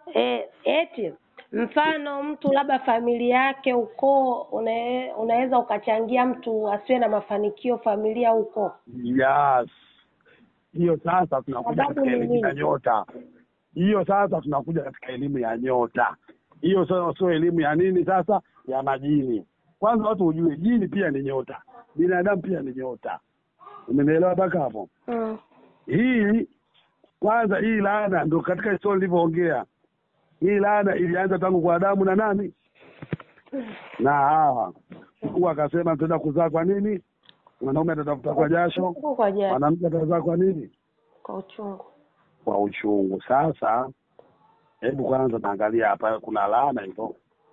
e, eti mfano mtu labda familia yake ukoo una, unaweza ukachangia mtu asiwe na mafanikio familia huko yes hiyo sasa tunakuja Sababu katika ni elimu ya nini? nyota hiyo sasa tunakuja katika elimu ya nyota hiyo sasa sio elimu ya nini sasa ya majini kwanza watu ujue jini pia ni nyota binadamu pia ni nyota umenielewa mpaka hapo mm. hii kwanza hii laana ndo katika historia nilivyoongea hii laana ilianza tangu kwa adamu na nani na hawa mungu akasema tutaenda kuzaa kwa nini mwanaume atatafuta kwa jasho Huko kwa jana mwanamke atazaa kwa nini kwa uchungu kwa uchungu sasa hebu kwanza naangalia hapa kuna laana hizo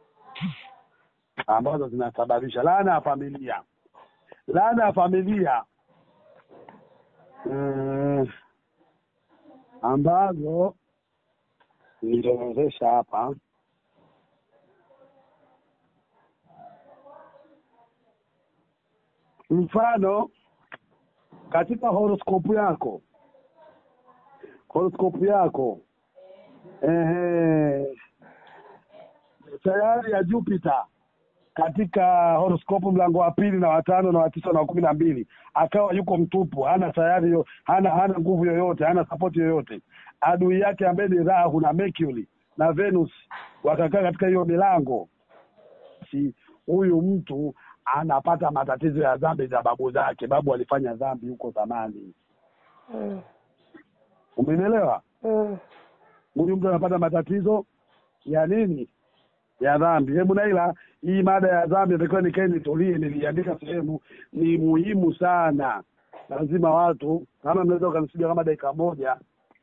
ambazo zinasababisha laana ya familia laana ya familia mm, ambazo niliozesha hapa mfano katika horoskopu yako horoskopu yako ehe, sayari ya Jupiter katika horoskopu mlango wa pili na watano na watisa na wa kumi na mbili akawa yuko mtupu, hana sayari yo, hana hana nguvu yoyote, hana sapoti yoyote. Adui yake ambaye ni Rahu na Mercury na Venus wakakaa katika hiyo milango, si huyu mtu anapata matatizo ya dhambi za babu zake. Babu alifanya dhambi huko zamani, mm. umenielewa? mm. huyu mtu anapata matatizo ya nini ya dhambi hebu naila hii mada ya dhambi natakiwa nikae nitulie niliandika sehemu ni muhimu sana lazima watu kama mnaweza ukanisidia kama dakika moja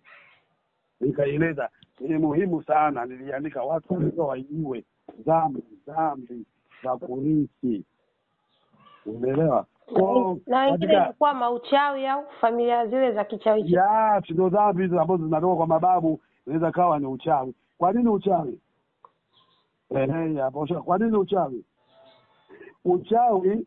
nikaieleza ni muhimu sana niliandika watu wanaweza waijue dhambi dhambi za kurithi umeelewa Kwa- na wengine katika- ilikuwa mauchawi au familia zile za kichawi ya ndo dhambi hizo ambazo zinatoka kwa mababu inaweza kawa ni uchawi kwa nini uchawi Ehe, hapo usha- kwa nini uchawi uchawi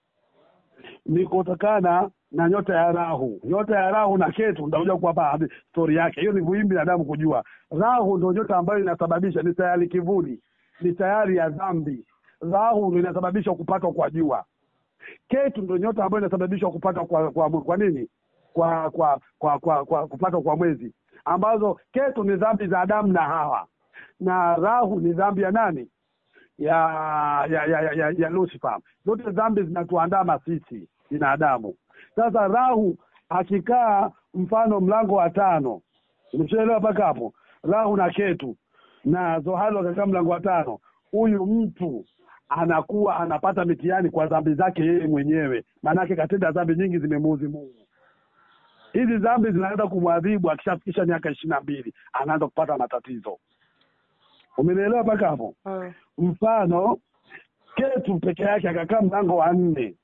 ni kutokana na nyota ya rahu nyota ya rahu na ketu nitakuja kuwapa hadi stori yake hiyo ni muhimu binadamu kujua rahu ndo nyota ambayo inasababisha ni sayari kivuli ni sayari ya dhambi rahu ndo inasababisha kupatwa kwa jua ketu ndo nyota ambayo inasababisha kupatwa kwa, kwa kwa nini kwa kwa kwa kwa, kwa kupatwa kwa mwezi ambazo ketu ni dhambi za Adamu na Hawa na rahu ni dhambi ya nani ya ya ya, ya, ya, ya Lucifer. Zote dhambi zinatuandama sisi binadamu. Sasa rahu akikaa mfano mlango wa tano, umeshaelewa mpaka hapo? Rahu na ketu na zohali wakakaa mlango wa tano, huyu mtu anakuwa anapata mitihani kwa dhambi zake yeye mwenyewe, maanake katenda dhambi nyingi zimemuudhi Mungu. Hizi dhambi zinaenda kumwadhibu akishafikisha miaka ishirini na mbili, anaanza kupata matatizo. Umenielewa mpaka hapo? mm. mfano ketu peke yake akakaa mlango wa nne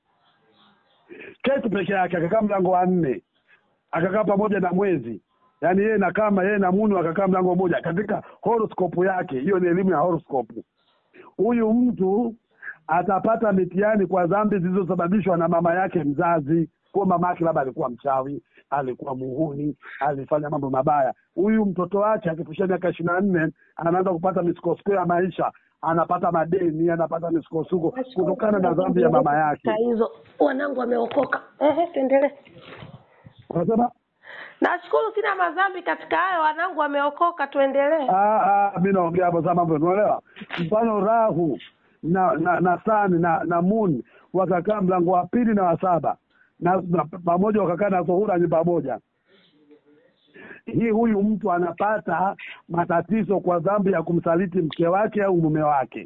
ketu peke yake akakaa mlango wa nne akakaa pamoja na mwezi yaani yeye na kama yeye na munu akakaa mlango mmoja katika horoscope yake hiyo ni elimu ya horoscope huyu mtu atapata mitihani kwa dhambi zilizosababishwa na mama yake mzazi kuwa mama yake labda alikuwa mchawi alikuwa muhuni alifanya mambo mabaya huyu mtoto wake akifikisha miaka ishirini na nne anaanza kupata misukosuko ya maisha anapata madeni anapata misukosuko kutokana na dhambi ya mama yake Saa hizo wanangu wameokoka ehe tuendelee unasema nashukuru sina madhambi katika hayo wanangu wameokoka tuendelee Ah, ah, mi naongea hapo saa mambo unaelewa mfano rahu na na na sani na na moon wakakaa mlango wa pili na wa saba na, na pamoja wakakaa na zuhura ni pamoja hii huyu mtu anapata matatizo kwa dhambi ya kumsaliti mke wake au mume wake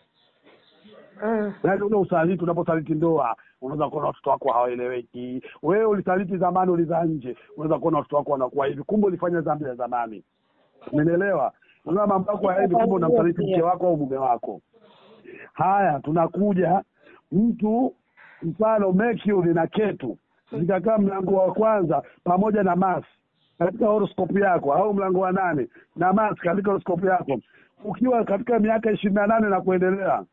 mm. yaani ule usaliti unaposaliti ndoa unaweza kuona watoto wako hawaeleweki wewe ulisaliti zamani ulizaa nje unaweza kuona watoto wako wanakuwa hivi kumbe ulifanya dhambi ya zamani umenielewa unaona mambo yako ya hivi kumbe unamsaliti mke wako au mume wako haya tunakuja mtu mfano Mercury na Ketu zikakaa mlango wa kwanza pamoja na Mars katika horoscope yako au mlango wa nane na Mars katika horoscope yako ukiwa katika miaka ishirini na nane na kuendelea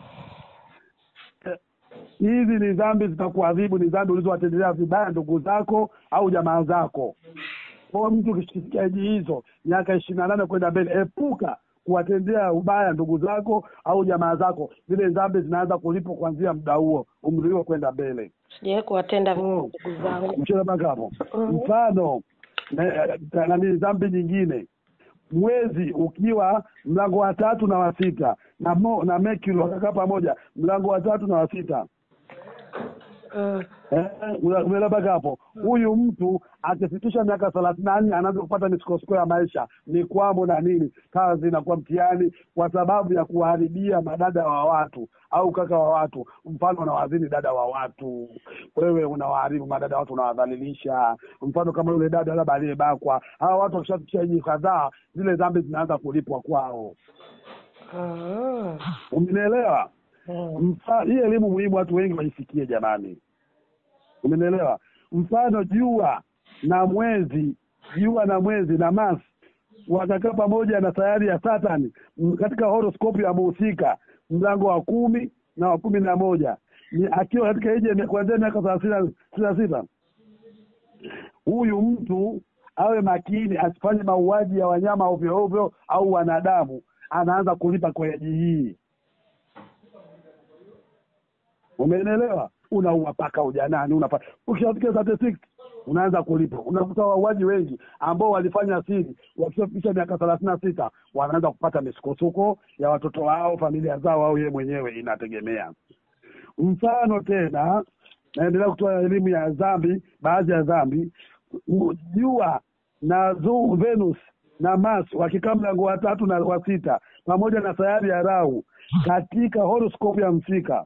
eh, hizi ni dhambi zitakuadhibu ni dhambi ulizowatendelea vibaya ndugu zako au jamaa zako kwa mtu ukisikia eji hizo miaka ishirini na nane kwenda mbele epuka kuwatendea ubaya ndugu zako au jamaa zako zile dhambi zinaanza kulipwa kuanzia muda huo umri huo kwenda mbele sijawahi kuwatenda Oh. ndugu zangu mchele mpaka hapo Mhm. mfano na- nani dhambi nyingine mwezi ukiwa mlango wa tatu na wa sita na mo, na Mercury wakakaa pamoja mlango wa tatu na wa sita Mm. Eh, una- umeelewa mpaka hapo huyu mtu akifikisha miaka thelathini na nne anaanza kupata misukosuko ya maisha mikwamo na nini kazi inakuwa mtihani kwa sababu ya kuwaharibia madada wa watu au kaka wa watu mfano unawadhini dada wa watu wewe unawaharibu madada wa watu unawadhalilisha mfano kama yule dada labda aliyebakwa hawa watu wakishafikisha hiji kadhaa zile dhambi zinaanza kulipwa kwao Mm. umenielewa Mm. Mfa- hii elimu muhimu watu wengi waisikie jamani umenielewa mfano jua na mwezi jua na mwezi na Mars wakakaa pamoja na sayari ya Saturn m- katika horoscope ya muhusika mlango wa kumi na wa kumi na moja ni akiwa katika ije ya- kuanzia miaka thelathini na- thelathini na sita huyu mtu awe makini asifanye mauaji ya wanyama ovyo ovyo au wanadamu anaanza kulipa kwa eji hii umenielewa unaua paka ujanani unapa ukishafika 36 unaanza kulipa unakuta wauaji wengi ambao walifanya siri wakishafikisha miaka thelathini na sita wanaanza kupata misukosuko ya watoto wao familia zao au yeye mwenyewe inategemea mfano tena naendelea kutoa elimu ya dhambi baadhi ya dhambi u- jua na zu, venus na mars wakikaa mlango wa tatu na wa sita pamoja na sayari ya rau katika horoscope ya msika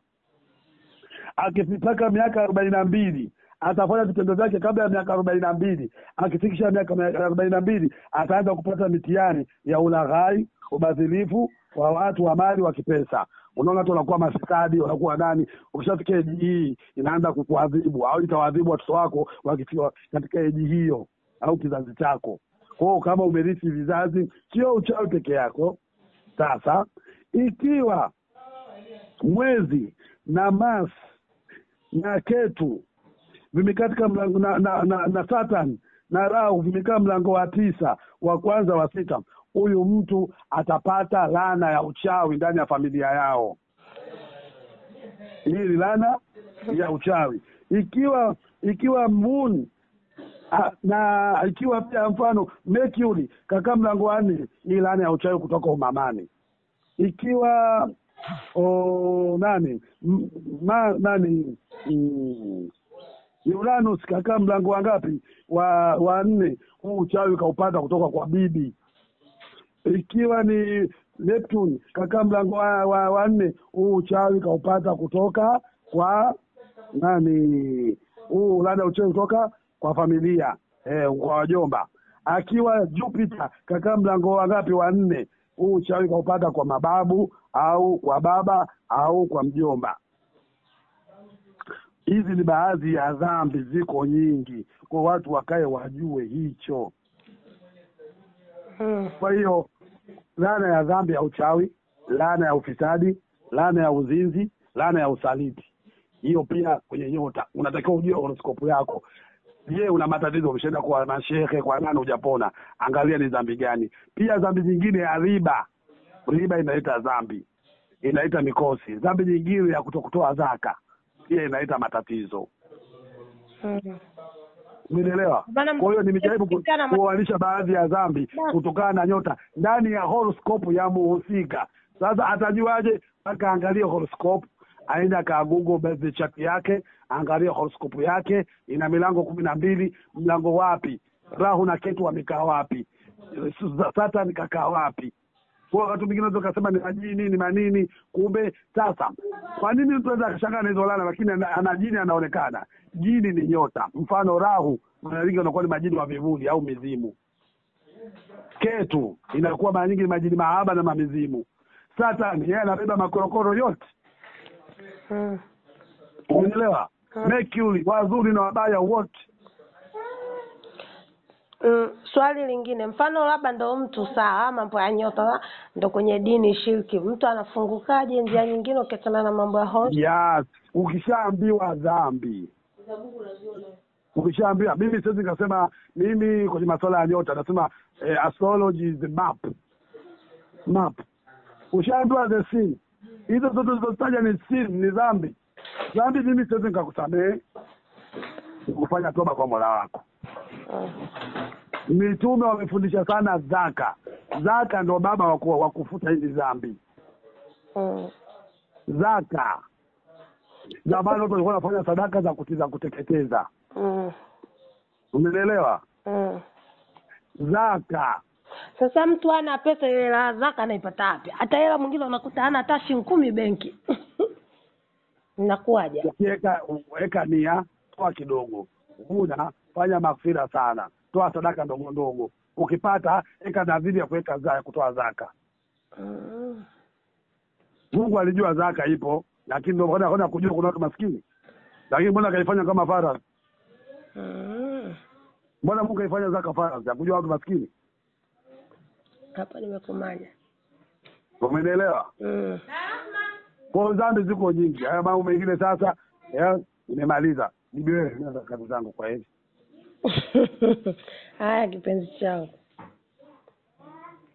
akifitaka miaka arobaini na mbili atafanya vitendo vyake kabla ya miaka arobaini na mbili akifikisha miaka arobaini na mbili ataanza kupata mitihani ya ulaghai ubadhilifu wa watu wa mali wa kipesa unaona watu wanakuwa mafisadi wanakuwa nani ukishafika eji hii inaanza kukuadhibu au itawaadhibu watoto wako wakifika katika eji hiyo au kizazi chako kwao kama umerithi vizazi sio uchawi peke yako sasa ikiwa mwezi na Mars na Ketu vimekaa katika mlango na, na, na, na Saturn na Rahu vimekaa mlango wa tisa wa kwanza wa sita, huyu mtu atapata laana ya uchawi ndani ya familia yao. Hii ni laana ya uchawi. Ikiwa ikiwa moon Ah, na ikiwa pia mfano Mercury kakaa mlango wa nne, hii laana ya uchawi kutoka umamani. Ikiwa o, nani M, ma, nani mm, Uranus kakaa mlango wa ngapi? Wa wa nne, huu uchawi kaupata kutoka kwa bibi. Ikiwa ni Neptune kakaa mlango wa, wa, wa nne, huu uchawi kaupata kutoka kwa nani? Huu laana ya uchawi kutoka kwa familia eh, kwa wajomba. Akiwa Jupiter kakaa mlango wa ngapi? Wa nne, huu uchawi kaupata kwa mababu au kwa baba au kwa mjomba. Hizi ni baadhi ya dhambi, ziko nyingi, kwa watu wakae wajue hicho. Mm. Kwa hiyo laana ya dhambi ya uchawi, laana ya ufisadi, laana ya uzinzi, laana ya usaliti, hiyo pia kwenye nyota unatakiwa ujue horoskopu yako. Je, una matatizo? Umeshaenda kwa mashehe, kwa nani, hujapona? Angalia ni dhambi gani. Pia dhambi nyingine ya riba, riba inaleta dhambi, inaleta mikosi. Dhambi nyingine ya kutokutoa zaka pia inaleta matatizo. Mm. Umenielewa? Bana, Kwa hiyo nimejaribu ku- kusikana ma- kuoanisha baadhi ya dhambi Ba- kutokana na nyota ndani ya horoscope ya muhusika. Sasa atajuaje? Mpaka angalie horoscope, aende akaagugo birthday chart yake, angalie horoscope yake ina milango kumi na mbili. Mlango wapi? Rahu na Ketu wamekaa wapi? Saturn kakaa wapi? Kwa wakati mwingine unaweza ukasema ni majini ni manini, kumbe sasa, kwa nini mtu anaweza akashangaa na hizo laana, lakini ana, ana jini anaonekana. Jini ni nyota, mfano Rahu mara nyingi unakuwa ni majini wa vivuli au mizimu. Ketu inakuwa mara nyingi ni majini mahaba na mamizimu. Saturn yeye anabeba makorokoro yote, Mm. umeelewa? Mm. Mercury wazuri na wabaya wote. Mm, swali lingine, mfano labda ndo mtu sawa, mambo ya nyota ndo kwenye dini shirki, mtu anafungukaje njia nyingine ukiachana na mambo ya horoscope? Yes, ukishaambiwa dhambi ukishaambia mimi siwezi nikasema mimi kwenye masuala ya nyota nasema eh, astrology is the map map ushaambiwa the sin hizo zote zilizotaja ni sin ni dhambi dhambi mimi siwezi nikakusamehe kufanya toba kwa mola wako Mm. mitume wamefundisha sana zaka zaka ndo baba wa ku- wa kufuta hizi dhambi Mm. zaka zamani watu walikuwa wanafanya sadaka za kuti- za kuteketeza Mm. umenielewa Mm. zaka Sasa mtu ana pesa ile hela zaka anaipata wapi? Hata hela mwingine unakuta hana hata shilingi kumi benki. Inakuwaje? ukiweka weka nia toa kidogo una fanya maghfira sana toa sadaka ndogo ndogo ukipata weka nadhiri ya kuweka za ya kutoa zaka Mm. mungu alijua zaka ipo lakini ndio maana kwenda kujua kuna watu maskini lakini mbona kaifanya kama faradhi Mm. mbona mungu kaifanya zaka faradhi ya kujua watu maskini Hapa nimekumanya. umenielewa Mm. kwa dhambi ziko nyingi haya mambo mengine sasa ya, nimemaliza bibi wewe nenda kazi zangu kwa hivi Haya kipenzi changu.